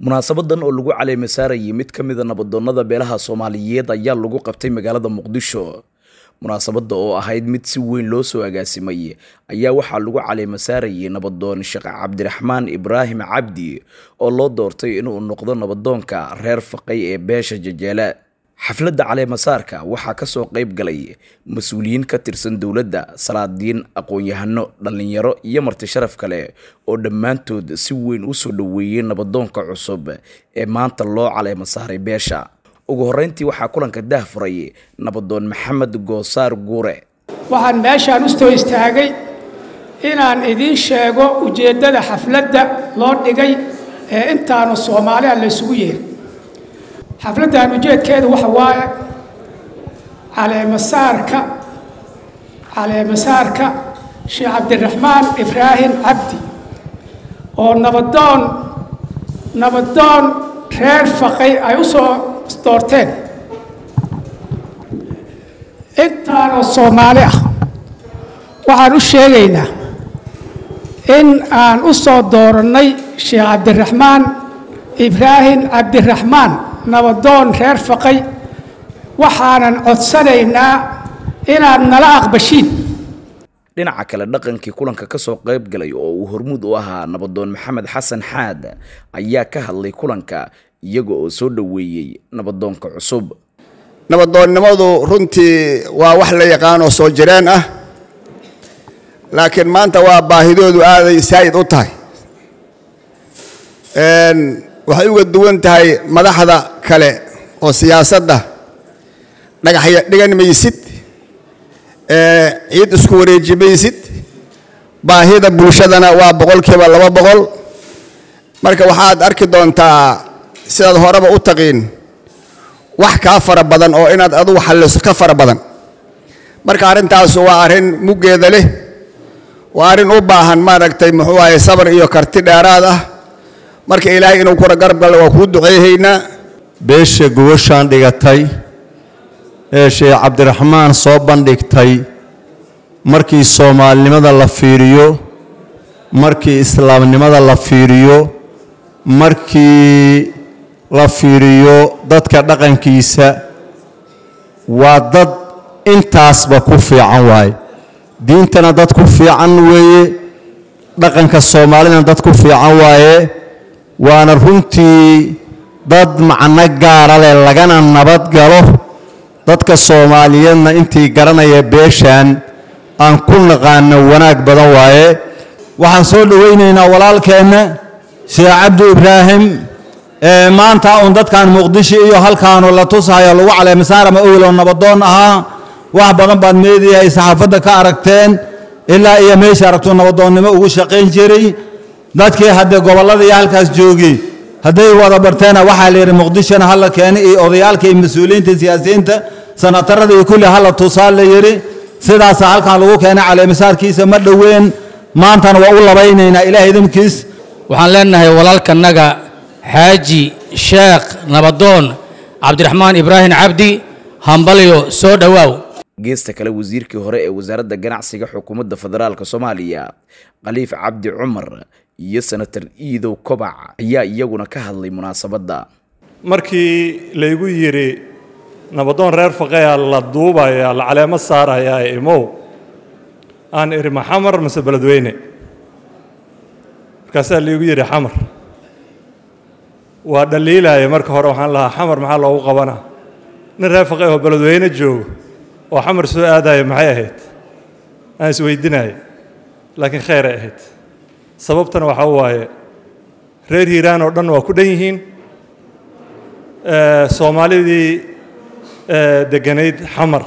munaasabadan oo lagu caleema saarayay mid ka mida nabadoonnada beelaha soomaaliyeed ayaa lagu qabtay magaalada muqdisho munaasabadda oo ahayd mid si weyn loo soo agaasimay ayaa waxaa lagu caleema saarayay nabadoon sheekh cabdiraxmaan ibraahim cabdi oo loo doortay inuu noqdo nabadoonka reer faqay ee beesha jajeele xafladda caleemasaarka waxaa kasoo qayb galay mas-uuliyiin ka tirsan dowladda salaadiin aqoon-yahano dhallinyaro iyo marti sharaf kale oo dhammaantood si weyn u soo dhoweeyey nabadoonka cusub ee maanta loo caleema saaray beesha ugu horreyntii waxaa kulanka daahfuray nabadoon maxamed goosaar guure waxaan meeshaan u soo istaagay inaan idiin sheego ujeeddada xafladda loo dhigay ee intaanu soomaaliha la ysugu yeeray xafladdan ujeedkeedu waxa waaye caleemasaarka caleemasaarka sheekh cabdiraxmaan ibraahim cabdi oo nabadoon nabadoon reer faqay ay u soo doorteen intaanoo soomaali ah waxaan u sheegaynaa in aan u soo doorannay sheekh cabdiraxmaan ibraahim cabdiraxmaan nabadoon reer faqay waxaanan codsanaynaa inaad nala aqbashiin dhinaca kale dhaqankii kulanka kasoo qayb galay oo uu hormuud u ahaa nabadoon maxamed xasan xaad ayaa ka hadlay kulanka iyaga oo soo dhoweeyey nabadoonka cusub nabadoonnimadu runtii waa wax la yaqaanoo soo jireen ah laakiin maanta waa baahidoodu aaday saa'id u tahay waxay uga duwan tahay madaxda kale oo siyaasadda dhagaxya dhigan maysid ciid isku wareeji maysid baahida bulshadana waa boqolkiiba laba boqol marka waxaad arki doontaa sidaad horeba u taqiin wax kaa fara badan oo inaad adugu xalliso ka fara badan marka arrintaas waa arrin muggeeda leh waa arrin u baahan maaragtay muxuu ahay sabar iyo karti dheeraad ah marka ilaahay inuu kura garab galla waa kuu duceehaynaa beesha gogoshaan dhigatay ee sheekh cabdiraxmaan soo bandhigtay markii soomaalinimada la fiiriyo markii islaamnimada la fiiriyo markii la fiiriyo dadka dhaqankiisa waa dad intaasba ku fiican waaye diintana dad ku fiican weeye dhaqanka soomaalidana dad ku fiican waaye waana runtii dad macno gaara leh lagana nabad galo dadka soomaaliyeedna intii garanaya beeshaan aan ku naqaano wanaag badan waaye waxaan soo dhowaynaynaa walaalkeenna sheekh cabdi ibraahim ee maanta uun dadkan muqdisho iyo halkaanu la tusayo lagu caleemasaarama owlow nabadoon ahaa wax badan baad meediyahay saxaafadda ka aragteen ilaa iyo meesha aragtuu nabadoonnimo ugu shaqayn jiray dadkii haddee gobollada iyo halkaas joogay hadday wada barteena waxaa la yidhi muqdishona hala keena iyo odayaalka iyo mas-uuliyiinta siyaasiyiinta sanatarada iyo kulli hala tusaa la yidhi sidaasaa halkan lagu keenay caleemasaarkiisa ma dhoween maantana waa u labaynaynaa ilaah idinkiis waxaan leenahay walaalkanaga xaaji sheekh nabadoon cabdiraxmaan ibraahim cabdi hambalyo soo dhowaaw geesta kale wasiirkii hore ee wasaaradda ganacsiga xukuumadda federaalk soomaaliya khaliif cabdi cumar iyo senator iidow kobac ayaa iyaguna ka hadlay munaasabadda markii laygu yidhi nabadoon reer faqayaa la duubayaa la caleemo saarayaa imow aan idhi ma xamar mase beledweyne markaasaa laygu yidhi xamar waa dhaliilaya marka hore waxaan lahaa xamar maxaa loogu qabanaa nin reer faqay oo beledweyne joogo oo xamar soo aadaya maxay ahayd aan isweydinaya laakiin kheyray ahayd sababtana waxaa waaye reer hiiraan oo dhan waa ku dhan yihiin soomaalidii degganayd xamar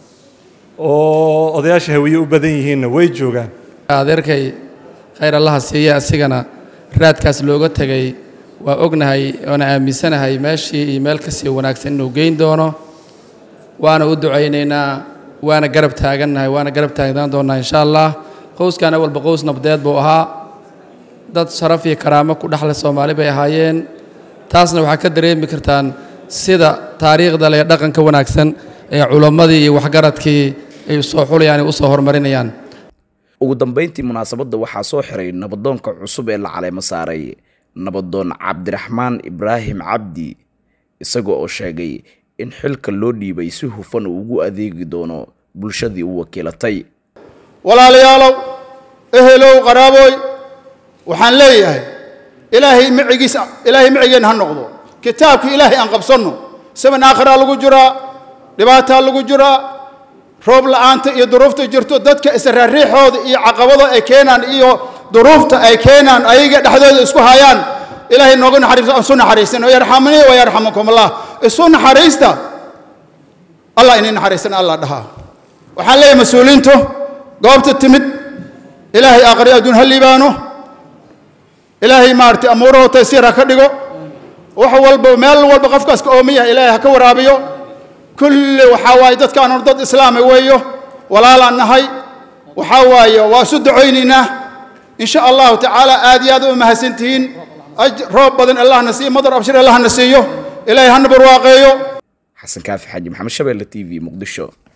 oo odayaasha hawiye u badan yihiinna way joogaan adeerkay khayr allaha siiya asigana raadkaas looga tegay waa ognahay oona aaminsanahay meeshii iyo meel ka sii wanaagsan inuu geyn doono waana u ducaynaynaa waana garab taagannahay waana garab taagnaan doonnaa insha allah qowskan awalba qows nabdeed buu ahaa dad sharaf iyo karaamo ku dhexle soomaali bay ahaayeen taasna waxaa ka dareemi kartaan sida taariikhda leh dhaqanka wanaagsan ee culammadii iyo waxgaradkii ay usoo xulayaan ay usoo horumarinayaan ugu dambayntii munaasabadda waxaa soo xiray nabadoonka cusub ee la caleemo saaray nabadoon cabdiraxmaan ibraahim cabdi isaga oo sheegay in xilka loo dhiibay si hufan uu ugu adeegi doono bulshadii u wakiilatay walaalayaalow ehelow qaraabooy waxaan leeyahay ilaahay micigiisa ilaahay micigeenna ha noqdo kitaabka ilaahay aan qabsanno saban aakhiraa lagu jiraa dhibaataa lagu jiraa roob la'aanta iyo duruufta jirto dadka israariixooda iyo caqabado ay keenaan iyo duruufta ay keenaan ayaga dhexdooda isku hayaan ilaahay nooga naxariisto aan isu naxariisan oo yarxamanii wa yarxamakum allah isu naxariista allah inay naxariisan allah dhahaa waxaan leeyahay mas-uuliintu goobta timid ilaahay aakhri adduun ha liibaano ilaahay maaragtay amuuraho taysiir ha ka dhigo wax walba meel walba qofkaas ka ooman yahay ilaahay ha ka waraabiyo kulli waxaa waaye dadkaanu dad islaama weeyo walaalaan nahay waxaa waaye waa isu ducaynaynaa in sha allahu tacaala aad iyo aad u mahadsantihiin roob badan allahna siiyo madar abshir allahna siiyo ilaahay hana barwaaqeeyo xasan kaafi xaaji maxamed shabeelle t v muqdisho